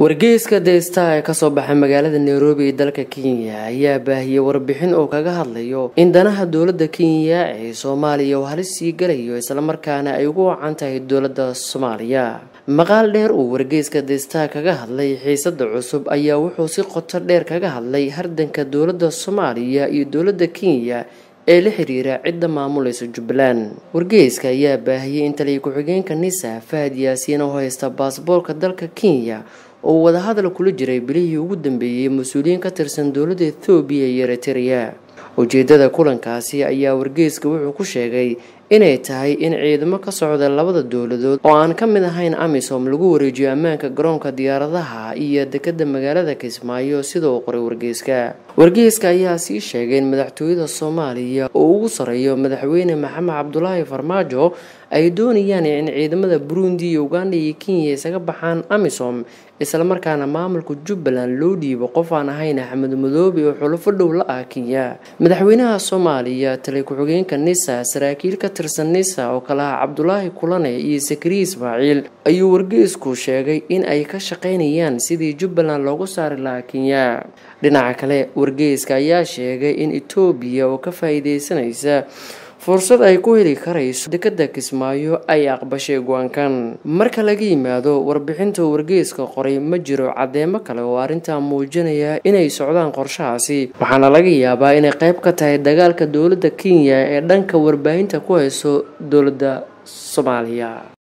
wargeyska deesta ee kasoo baxay magaalada nairobi ee dalka kenya ayaa baahiyey warbixin oo kaga hadlayo in danaha dowlada kenya ee soomaaliya uu halis sii galayo islamarkaana ay ugu wacan tahay dowlada soomaaliya maqaal dheer uu wargeyska deesta kaga hadlay xiisada cusub ayaa wuxuu si qoto dheer kaga hadlay hardanka dowlada soomaaliya iyo dowlada kenya ee la xiriira cidda maamulaysa jubbaland wargeyska ayaa baahiyey in taliya ku-xigeenka nisa fahad yaasiin oo haysta baasboorka dalka kenya oo wadahadal kula jiray bilihii ugu dambeeyey mas-uuliyiin ka tirsan dowladda ethoobiya iyo eritereya ujeedada kulankaasi ayaa wargeyska wuxuu ku sheegay inay tahay in ciidamo ka socda labada dowladood oo aan ka mid ahayn amisom lagu wareejiyo ammaanka garoonka diyaaradaha iyo dekada magaalada kismaayo sida uu qoray wargeyska wargeyska ayaa sii sheegay in madaxtooyada soomaaliya oo ugu sareeyo madaxweyne maxamed cabdulaahi farmaajo ay doonayaan in ciidamada burundi iyo uganda iyo kenya isaga baxaan amisom islamarkaana maamulka jubbaland loo dhiibo qof aan ahayn axmed madoobe oo xulufo dhow la ah kenya madaxweynaha soomaaliya tali ku-xigeenka nisa saraakiil ka tirsan nisa oo kale ah cabdulaahi kulane iyo sakariya ismaaciil ayuu wargeysku sheegay in ay ka shaqaynayaan sidii jubbaland loogu saari lahaa kenya dhinaca kale wargeyska ayaa sheegay in etoobiya oo ka faa-iideysanaysa fursad ay ku heli karayso dekada kismaayo ay aqbashay go-aankan marka laga yimaado warbixinta wargeyska qoray ma jiro caddeemo kale oo arrintaa muujinaya inay socdaan qorshahaasi waxaana laga yaabaa inay qayb ka tahay dagaalka dowladda kenya ee dhanka warbaahinta ku hayso dowladda soomaaliya